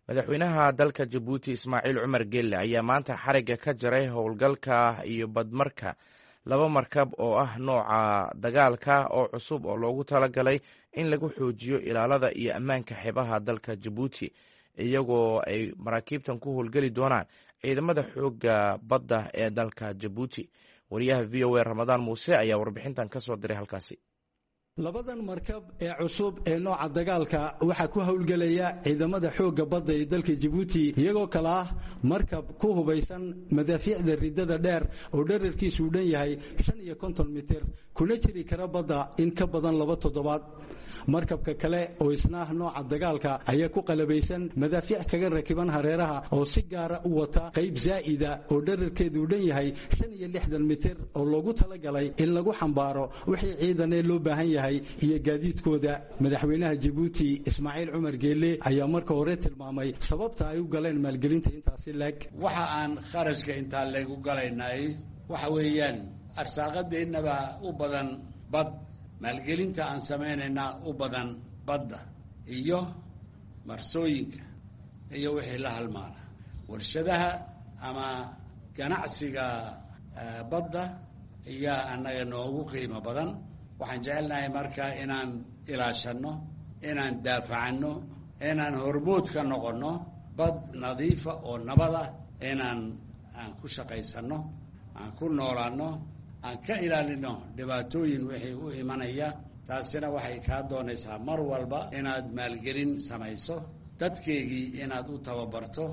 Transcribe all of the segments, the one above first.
madaxweynaha dalka jabuuti ismaaciil cumar gelle ayaa maanta xarigga ka jaray howlgalka iyo badmarka laba markab oo ah nooca dagaalka oo cusub oo loogu talagalay in lagu xoojiyo ilaalada iyo ammaanka xeebaha dalka jabuuti iyagoo ay maraakiibtan ku howlgeli doonaan ciidamada xoogga badda ee dalka jabuuti wariyaha v o a ramadaan muuse ayaa warbixintan ka soo diray halkaasi labadan markab ee cusub ee nooca dagaalka waxaa ku howlgelaya ciidamada xoogga badda ee dalka jabuuti iyagoo kale ah markab ku hubaysan madaafiicda ridada dheer oo dherarkiisu u dhan yahay shan iyo konton mitir kuna jiri kara badda in ka badan laba toddobaad markabka kale oo isna ah nooca dagaalka ayaa ku qalabaysan madaafiic kaga rakiban hareeraha oo si gaara u wata qayb zaa'ida oo dherarkeedu u dhan yahay shan iyo lixdan mitir oo loogu talagalay in lagu xambaaro wixii ciidanee loo baahan yahay iyo gaadiidkooda madaxweynaha jabuuti ismaaciil cumar geelle ayaa marka hore tilmaamay sababta ay u galeen maalgelinta intaasi leeg waxa aan kharashka intaa leegu galaynay waxa weeyaan arsaaqadeennaba u badan bad maalgelinta aan samaynaynaa u badan badda iyo marsooyinka iyo wixii la halmaala warshadaha ama ganacsiga badda ayaa annaga noogu qiimo badan waxaan jecelnahay marka inaan ilaashanno inaan daafacanno inaan hormood ka noqonno bad nadiifa oo nabada inaan aan ku shaqaysanno aan ku noolaanno aan ka ilaalino dhibaatooyin wixii u imanaya taasina waxay kaa doonaysaa mar walba inaad maalgelin samayso dadkeygii inaad u tababarto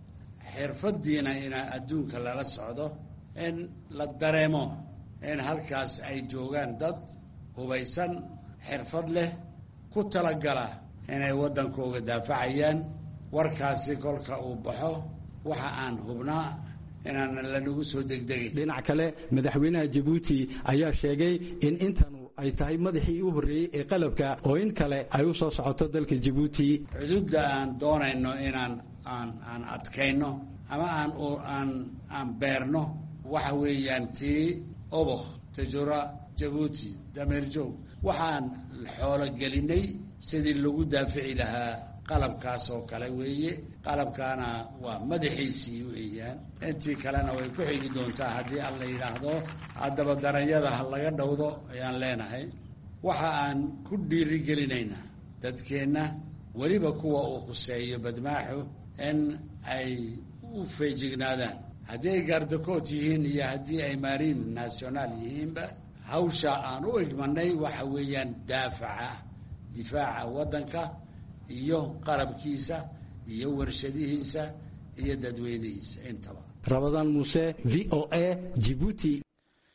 xirfaddiina inaa adduunka lala socdo in la dareemo in halkaas ay joogaan dad hubaysan xirfad leh ku talagala inay waddankooga daafacayaan warkaasi kolka uu baxo waxa aan hubnaa inaan lanagu soo degdegin dhinac kale madaxweynaha jabuuti ayaa sheegay in intanu ay tahay madaxii u horreeyey ee qalabka oo in kale ay u soo socoto dalka jabuuti xuduudda aan doonayno inaan aan aan adkayno ama aan aan aan beerno waxa weeyaan tii obokh tajura jabuuti dameerjoog waxaan xoolo gelinay sidii lagu daafici lahaa qalabkaas oo kale weeye qalabkaana waa madaxiisii weeyaan intii kalena way ku xigi doontaa haddii aan la yidhaahdo haddaba daranyada ha laga dhowdo ayaan leenahay waxa aan ku dhiirigelinaynaa dadkeenna weliba kuwa uu khuseeyo badmaaxu in ay u feejignaadaan haddii ay gaardakood yihiin iyo haddii ay maariin nationaal yihiinba hawsha aan u egmanay waxa weeyaan daafaca difaaca waddanka iyo qarabkiisa iyo warshadihiisa iyo dadweynihiisa intaba rabadaan muuse v o a jibuuti